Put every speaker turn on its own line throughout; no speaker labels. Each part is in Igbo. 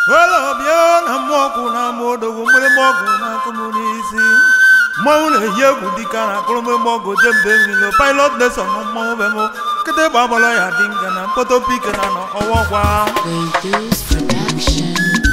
olobịa na mmụọkwụ na ama odogwu mgbịrịgba ọgụ na-akụ m n'isi mmanwụ na-eyi egwu dịka na akụrụmgbe ọgụ jembe nwilo pilot leson mmanwụ be m kịta ịgba agbala ya dị nga na mkpọtọ pike na nọ ọwọkwa
Reduce production.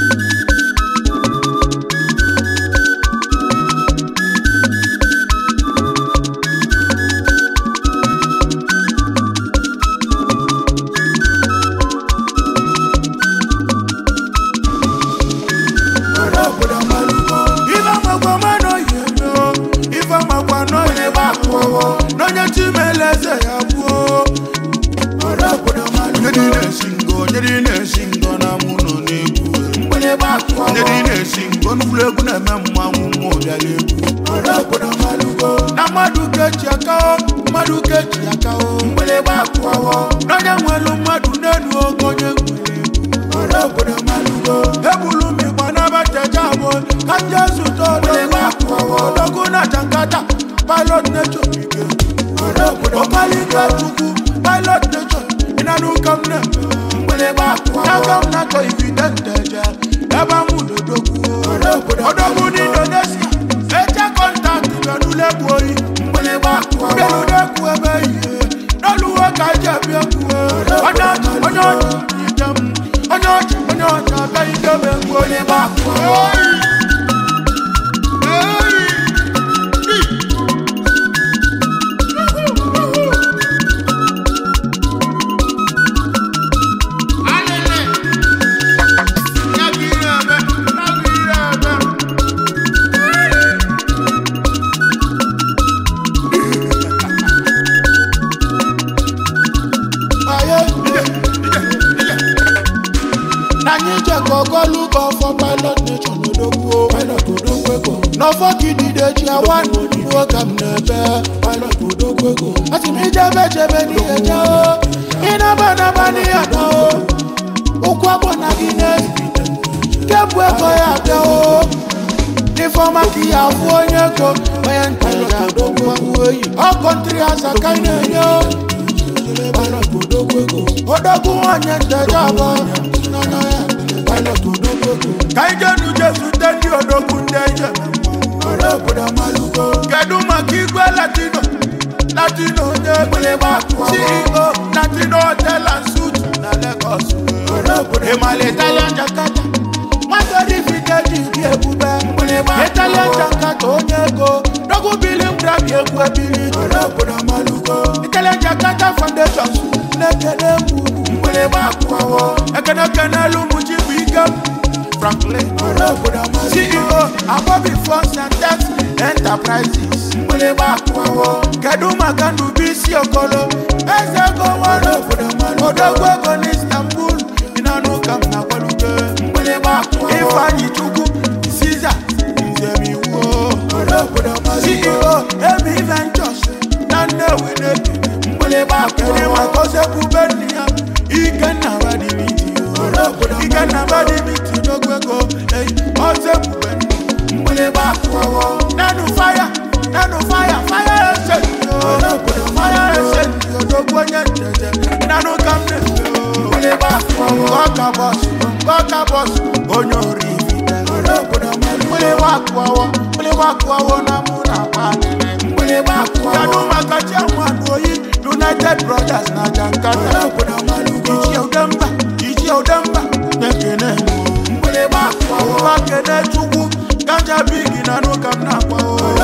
ife makwa mmanụ oyi ife makwa n'onye gbakụọ n'onye chimele eze ya gbuo onye dị na-esi ngo onye dị na-esi ngo na mụ nọ n'egwu onye dị na-esi ngo n'ụlọ egwu na-eme mmanwụ mụ bịara egwu na mmadụ keji aka o mmadụ keji aka o n'onye nwelu mmadụ n'elu ogo onye nwere egwu ebulu m igba n'abachacha abụ ka ndị zụta odogwu na jankata pilot nature ike ọkalike chukwu pilot nature ịnanụ ụka m na-eme n'aka m na-akọ ivide nteje ebe m n'odogwu odogwu n'indonesia eche kọntaktị bịanụlegbu oyi bịanụlegbu ebe ihe n'oluwe ka eji ebi egwu onye ọchị onye ọchị ije m onye ọchị onye ọchị abịa idebe egwu onye gbakụ n'anyị jekọ ogolugo ọfọ pilot nation odogwu pilot odogwu ego n'ọfọ kidide ji awa n'onuwo ka m na-ebe pilot odogwu ego ati m ijebe jebe n'ihe je o ịnaba naba n'ihe na o ụkwụ agbọ na gị na-ebi kebu ego ya abịa o n'ifeọma ka ihe afụ onye ego onye nta ya odogwu oyi ọ kọntri asa ka ị na-enye o pilot odogwu ego odogwu onye nteje abụọ n'ọnụ ya pilot odogwu ego ka ije nu jesu ndị ndị odogwu ndị eje kedu maka igwe latino latino onye ceo latino hotel and suit na lagos ịmala italian jakarta masori fiteji dị ebube italian jakarta onye ego dogu bilim grabi egwu ebili italian jakarta foundation na-ekene mgburu ekene kene lumuchi bụ ike franklin ceo abobi funds and tax enterprises kedu maka ndubisi okolo eze ego nwere odogwu ego n'istanbul ịnanụ ka m na-agwaluge ifeanyi chukwu siza nzemiwo ceo emi ventures na nnewi n'ebili kedu maka osekwube nne ya ikenna badimiti ikenna badimiti n'ogwu ego osekwube nne nanu fire nanu fire fire esenti o fire esenti odogwu onye njeje nanu ka m na-efe o ọka bọs ọka bọs onye ori ifite mgbịrịgba akụọwọ mgbịrịgba akụọwọ na mụ na akpa kedu maka chiamanụ oyi united brothers na jankata iji udemba iji udemba na-ekene ụwa kene chukwu ganja bigi na n'ụka m na-akwa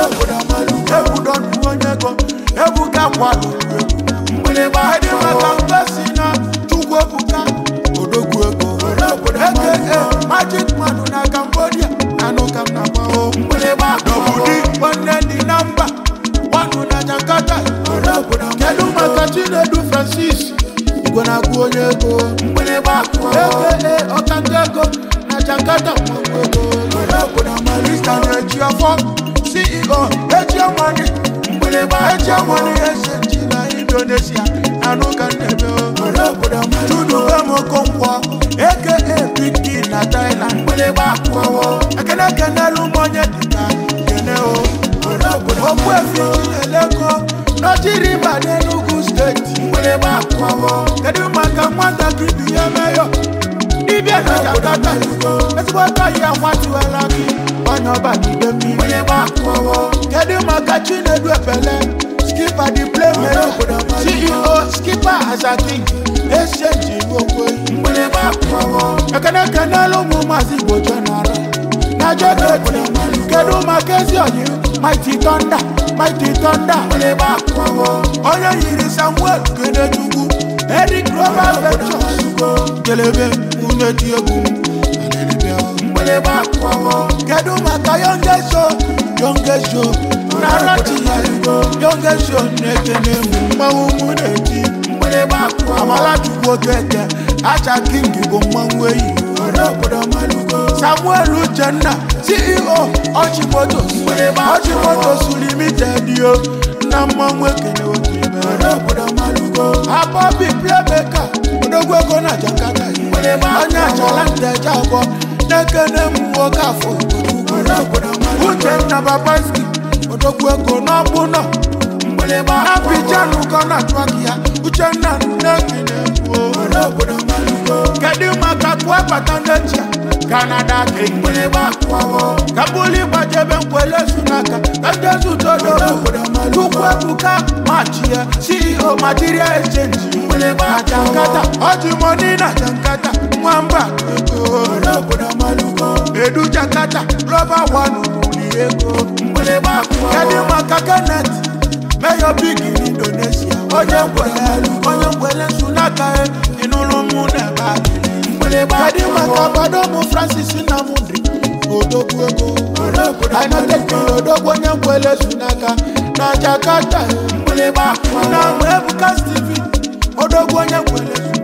ebudonu onye ego ebuka kwalụrụ egwu ịdị maka mgbesi na chukwu ebuka odogwu ego eke magic manu na cambodia na n'ụka m na-akwa n'obodo nwanne dị na mba nwanụ na jakarta kedu maka chinedu francis igwe na-agụ onye ego eke ọkanta ego na jakarta mmanwụ ego Mr. na-eji ọfọ ceo eji ọmọdị eji ọmọdị ese na indonesia na n'ụka nnebe chudubemokonkwo eke piki na thailand ekene kenelu monye dịka kene o ogbuefi chineleko n'ojiri mba n'enugu steeti kedu maka nwata gị bi ya meyo dibịa na jakarta ezigbo aka yi akwatiwela gị onye ọba n'ide mmiri kedu maka chinedu ekpele skipper the playmaker ceo skipper azaking exchange okwe ekene kenelu ụmụ maazị igbo general na jegeti kedu maka ezi oyi mighty thunder mighty thunder onye yiri samuel kenechukwu eric global ventures kelebe nwunye ti egwu kedu maka youngest show youngest show na rachi youngest show na-ekene mụ mmanwụ mụ na-eti amalachukwu okeke acha king bụ mmanwụ eyi samuel uchenna ceo ọchimotos ọchimotos limited yo na mmanwụ ekene okebe abọbi playmaker odogwu ego na jakarta onye achala nteje abụọ na-ekene m nwoke afọ uchenna babaski odogwu ego n'ọbụnọ Abidjan Ghana twak ya Uchenna nnekine kwuo Kedu maka kwe bata n'echi Canada king Kabuli gbajebe nkwele sunaka Kajesu todo Chukwu ebuka machi ya CEO Material Exchange Na Jankata Oji money na Jankata Nwamba ego Edu Jakarta Global One Uli ego Kedu maka Kenneth Mayor big in Indonesia onye nkwele onye nkwele sunaka e inụlụ mụ na-ebe adịrị kedu maka gbado mụ francis nnamdị odogwu ego ainoteki odogwu onye nkwele sunaka na jakarta e na mụ ebuka steven odogwu onye nkwele sunaka